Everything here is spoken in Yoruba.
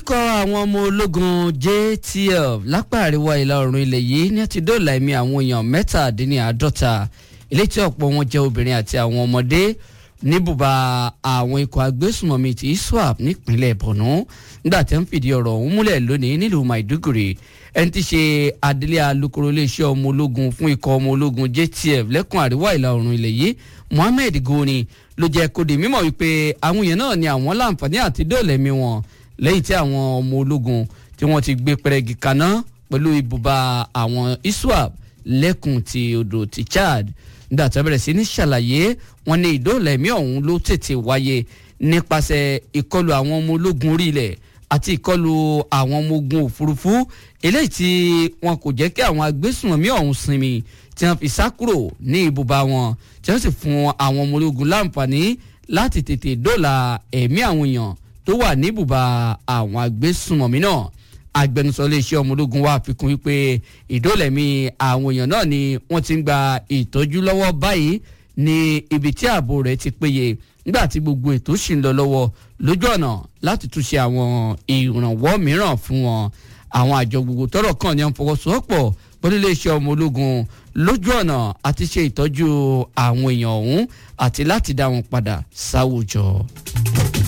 ikọ̀ àwọn ọmọ ológun JTF lápá àríwá ìlà oòrùn ilẹ̀ yìí ní ti dóòlà ẹ̀mí àwọn èèyàn mẹ́tàdínláàádọ́ta eléyìí tí ọ̀pọ̀ wọn jẹ́ obìnrin àti àwọn ọmọdé níbùbá àwọn ikọ̀ agbésùmọ̀mí ti ISWAP nípínlẹ̀ Borno nígbà tí wọ́n fìdí ọ̀rọ̀ ọ̀hún múlẹ̀ lónìí nílùú Maiduguri ẹni tí ṣe adelé alukoro iléeṣẹ́ ọmọ ológun fún ikọ̀ ọmọ ológun JTF lẹ́kùn àríwá ìlà oòrùn ilẹ̀ yìí Mohammed Goni ló jẹ́ kó di mímọ̀ wípé àwọn èèyàn náà ni àwọn láǹfààní àti dóòlẹ̀mí wọn lẹ́yìn tí àwọn ọmọ ológun tí wọ́n ti gbé pẹrẹgì kaná pẹ̀lú ibùba àwọn ISWAP lẹ́kùn ti odò ti Chad nígbà tó bẹ̀rẹ̀ sí ní ṣàlàyé wọn ní ìdóòlẹ̀mí ọ̀hún ló tètè wáyé nípasẹ̀ ìkọlù àwọn ọmọ ológun orí ilẹ̀ àti ìkọlù àwọn ọmọ ogun òfurufú eléyìí tí wọn kò jẹ́ kí àwọn agbésùnmọ̀mí ọ̀hún sinmi tí wọ́n fi sá kúrò ní ibùba wọn tí wọ́n sì fún àwọn ọmọ ológun láǹfààní láti tètè dóòlà ẹ̀mí àwọn èèyàn tó wà ní ibùba àwọn agbésùnmọ̀mí náà agbẹnusọ iléeṣẹ́ ọmọ ológun wa fikún wípé ìdólẹ̀mí àwọn èèyàn náà ni wọ́n ti ń gba ìtọ́jú lọ́wọ́ báyìí ní ibi tí ààbò rẹ̀ ti péye nígbà tí gbogbo ètò sì ń lọ lọ́wọ́ lójú ọ̀nà láti túnṣe àwọn ìrànwọ́ mìíràn fún wọn àwọn àjọ gbogbo tọ́rọ̀ kàn ní à ń fọwọ́sowọ́pọ̀ pẹ̀lú iléeṣẹ́ ọmọ ológun lójú ọ̀nà àti ṣe ìtọ́jú àwọn èèyàn ọ̀hún àti láti dá wọn padà sáwùjọ.